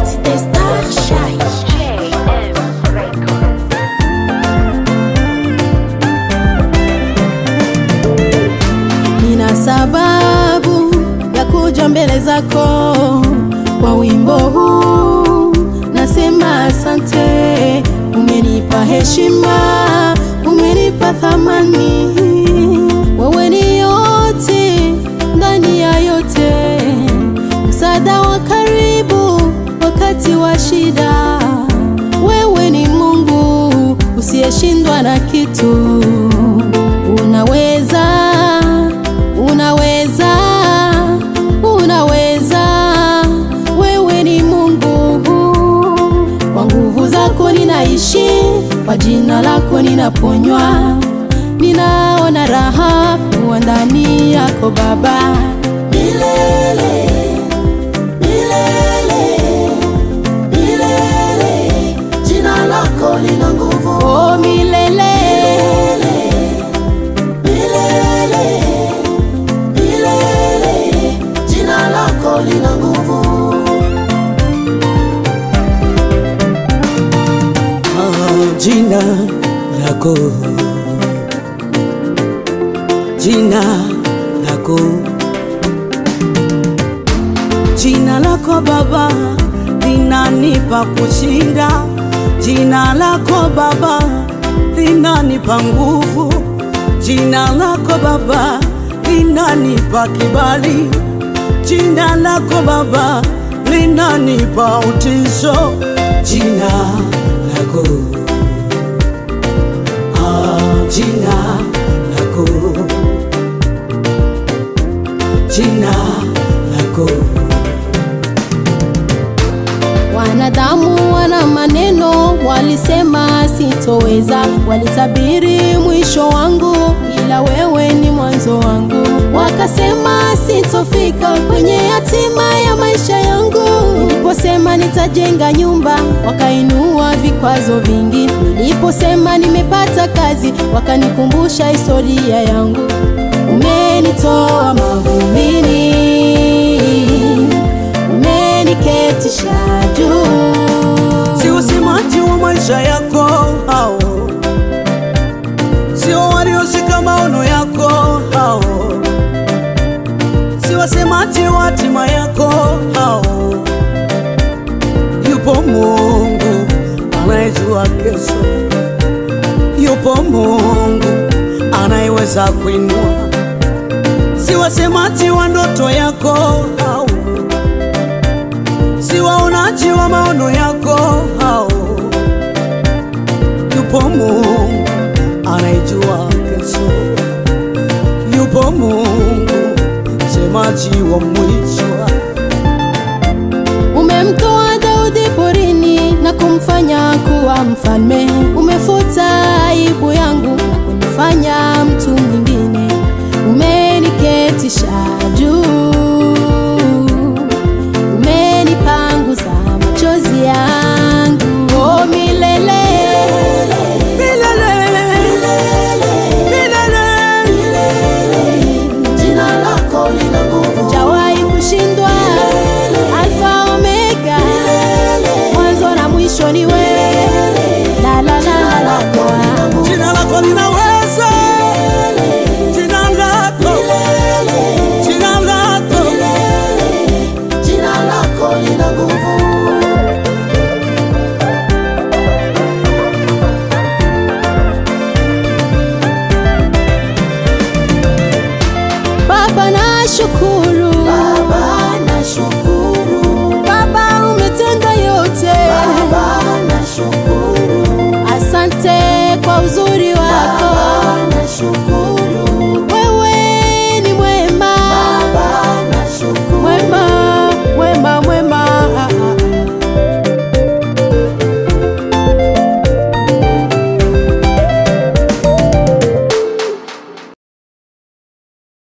It's the star shine. Nina sababu ya kuja mbele zako kwa wimbo huu, nasema asante. Umenipa heshima, umenipa thamani, wewe ni yote ndani ya yote, msaada wa karibu wakati wa shida. Wewe ni Mungu usiyeshindwa na kitu, unaweza unaweza unaweza, wewe ni Mungu. Kwa nguvu zako ninaishi, kwa jina lako ninaponywa, ninaona raha kuwa ndani yako Baba, milele milele milele, jina lako lina nguvu, oh milele milele milele, jina lako lina nguvu. Ah, jina lako jina lako jina lako Baba linanipa kushinda, jina lako Baba linanipa nguvu, jina lako Baba linanipa kibali, jina lako Baba linanipa utisho, jina lako ah, jina lako jina lako Wanadamu wana maneno, walisema sitoweza, walitabiri mwisho wangu, ila wewe ni mwanzo wangu. Wakasema sitofika kwenye hatima ya maisha yangu. Niliposema nitajenga nyumba, wakainua vikwazo vingi. Niliposema nimepata kazi, wakanikumbusha historia yangu. Umenitoa mavumbini umeniketisha juu. si usemaji wa maisha yako hao, sio walioshika maono yako hao, si wasemaji wa hatima yako hao. Yupo Mungu anayejua kesho, yupo Mungu anayeweza kuinua, si wasemaji wa ndoto yako hao si waonaji wa maono yako hao. Yupo Mungu anayejua kesho, yupo Mungu msemaji wa mwisho. Umemtoa Daudi porini na kumfanya kuwa mfalme. Umefuta aibu yangu na kunifanya mtu mwingine. Umeniketisha juu, umenipanguza machozi yangu. Oh, milele Milele, milele, jina lako lina nguvu, hujawahi kushindwa. Alfa Omega, mwanzo na mwisho ni wewe. La la la la la la. jina lako linaweza, jina lako, jina lako Jina lako lina nguvu. Baba nashukuru, Baba nashukuru, Baba umetenda yote, Baba nashukuru, asante kwa uzuri wako, Baba nashukuru.